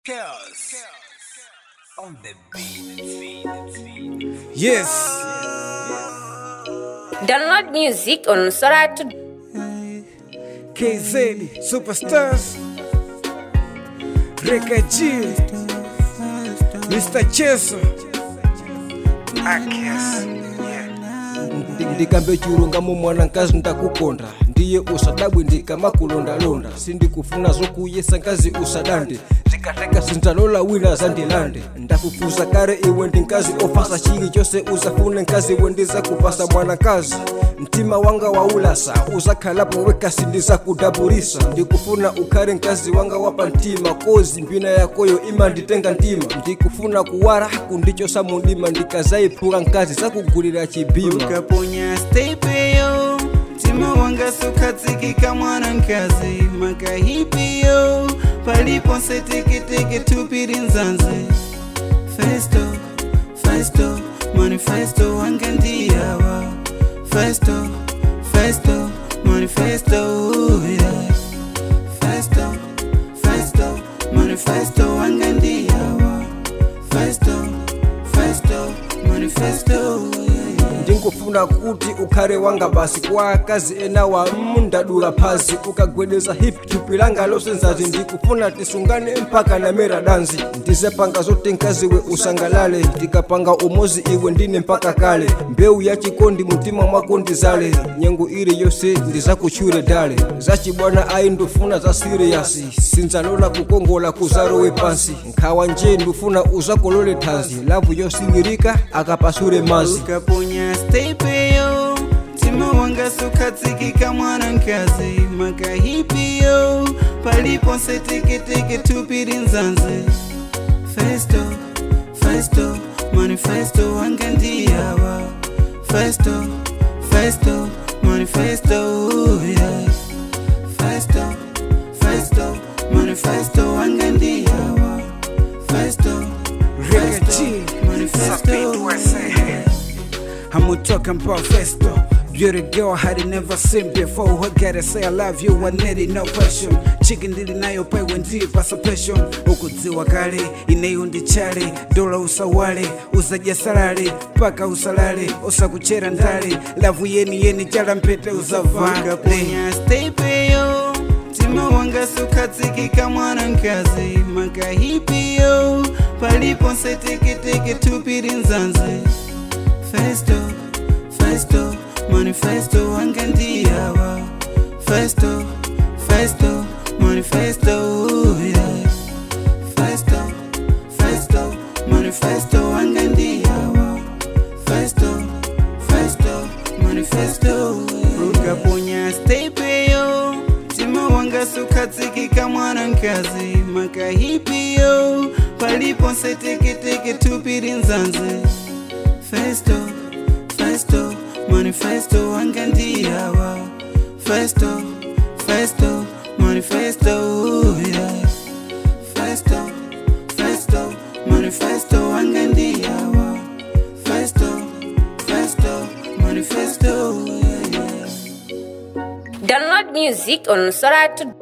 Chaos. On the beat. Yes. Download music on Soratu. KZ Superstars. Reka G. Mr. Cheso. Akias. ndikambe chilungamo mwanankazi ndakukonda ndiye usadabwe ndikamakulondalonda sindikufuna zokuyesa nkazi usadande zikateka sinzalola wina zandilande ndakufuza kare iwe ndi nkazi ofasa chili chose usafune nkazi iwe ndizakupasa mwanankazi mtima wanga waulasa uzakhalapo weka sindizakudabulisa ndikufuna ukhale nkazi wanga wapa mtima kozi mbina yakoyo imanditenga mtima ndikufuna kuwala kundichosa mundima ndikazayiphuka nkazi zakugulira chibima ukaponya stepeyo mtima wanga sukatsikika mwanankazi makahipiyo paliponse teketeke tupiri nzanzi festo festo manifesto wanga ndiyawa festo festo manifesto yeah. festo festo manifesto wanga ndiyawa festo festo manifesto yeah. ndingufuna kuti ukhale wanga basi kwa akazi ena wa mundadula phazi ukagwedeza hip thupi langa losenzazi ndikufuna tisungane mpaka namera danzi ndizepanga zoti nkaziwe usangalale ndikapanga umozi iwe ndine mpaka kale mbewu ya chikondi mtima mwako ndizale nyengo ili yonse ndizakutchure dale zachibwana ayi ndufuna za siriyasi sinzalola kukongola kuzarowe pansi nkhawa nje ndufuna uzakolole thanzi lavu yosingirika akapasule mazi ukaponya stepeyo mtima wanga sukatsikika mwanankazi makahipiyo paliponse teketeke tupiri nzanzi festo festo manifesto wanga ndiyawa festo festo manifesto yeah. festo festo manifesto wanga ndiyawa festo Reka festo G. manifesto yeah. I'm talking about Festo. Beauty girl had it never seen before. What gotta say I love you, I need it, no question. Chicken dili nayo pay when deep as a passion. Ukudziwa kale, ineyo ndi chale. Dola usawale, usaja salale. Paka usalale, usakuchera ndale. Lavu yeni yeni chala mpete uzavale. ukaponya stepeyo mtima wanga sukatsikika mwanankazi makahipiyo paliponse teketeke tupiri nzanzi festo festo manifesto wanga ndiyawa festo festo manifesto yeah. festo festo manifesto wanga ndiyawa festo festo manifesto ukaponya stepeyo mtima wanga sukatsikika mwanankazi makahipiyo paliponse teketeke tupiri nzanzi festo festo manifesto wanga ndiyawa festo festo manifesto yeah. festo festo manifesto wanga ndiyawa festo festo manifesto yeah, yeah. Download music on Soratu.